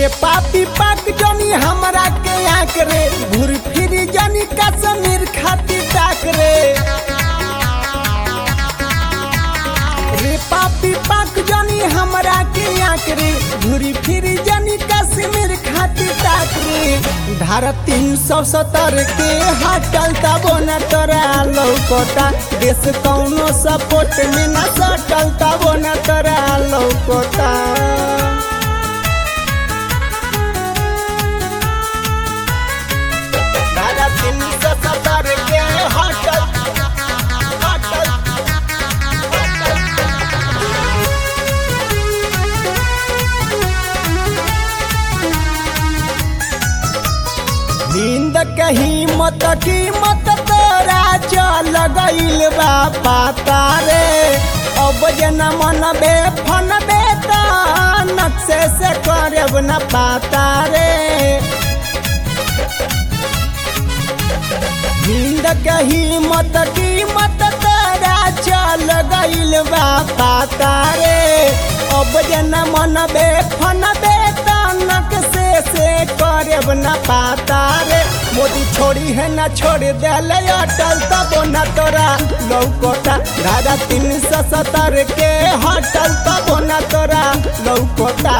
पापी पाक जनी हमरा के आंक रे घूर फिर जनी कश्मीर खातिर ताक रे रे पापी पाक जनी हमरा के आंक रे घूरी फिर जनी कश्मीर खातिर ताक रे धारा तीन सौ सत्तर के हटल तबो न तोरा लौकोता देश कौनो सपोर्ट में न सटल तबो न तोरा लौकोता धारा तीन सौ सत्तर के हटल हटल नींद कहीं मत की मत तोरा चल गईल बा पाता रे अब जना मन बे फन बे नक्शे से करब न पाता रे नींद कहीं मत की मत तोरा चल गईल बा पाता रे अब जना मन बे फन बे नक से से करब न पाता रे मोदी छोड़ी है न छोड़ देले अटल तब न तोरा लौकोता धारा तीन सौ सत्तर के हटल तब न तोरा लौकोता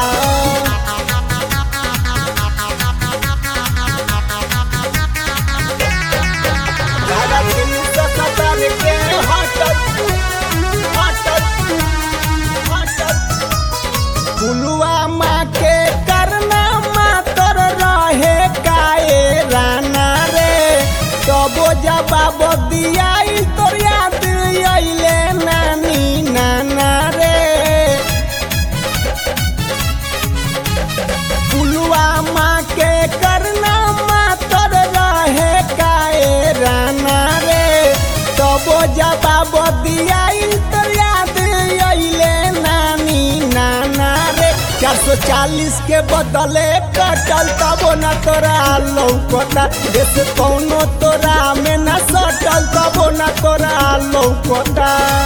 धारा तीन सौ सत्तर के हटल हटल हटल पुलवामा के करना मातर रहे काए राना रे तबो जवाब दियाई तोर याद अइले नानी नाना रे पुलवामा के करना मातर रहे काए राना रे तबो जवाब दियाई तोर याद अइले नानी नाना रे चार सौ चालीस के बदले कटल तबो न तोरा लौकता देश कौनो तोरा में न सटल तबो न तोरा लौकता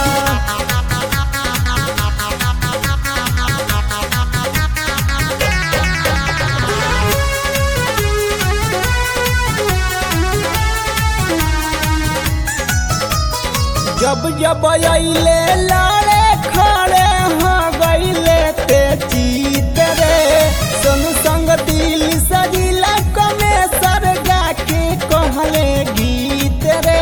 जब जब अइले लाड़े खड़े हो गइले ते जीत रे सोनू संग दिल सजिला कमे सरगा के कहले गीत रे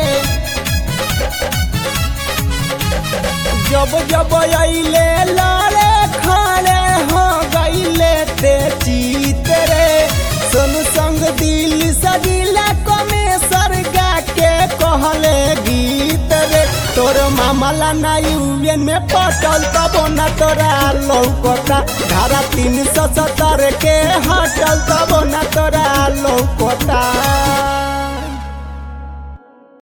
जब जब अइले लाड़े खड़े हो गइले ते जीत रे सोनू संग दिल सजिला कमे सरगा के कहले गीत रे तोर मामला ना यूएन में पटल तबो न तोरा लौकता धारा तीन सौ सत्तर के हटल तबो न तोरा लौकता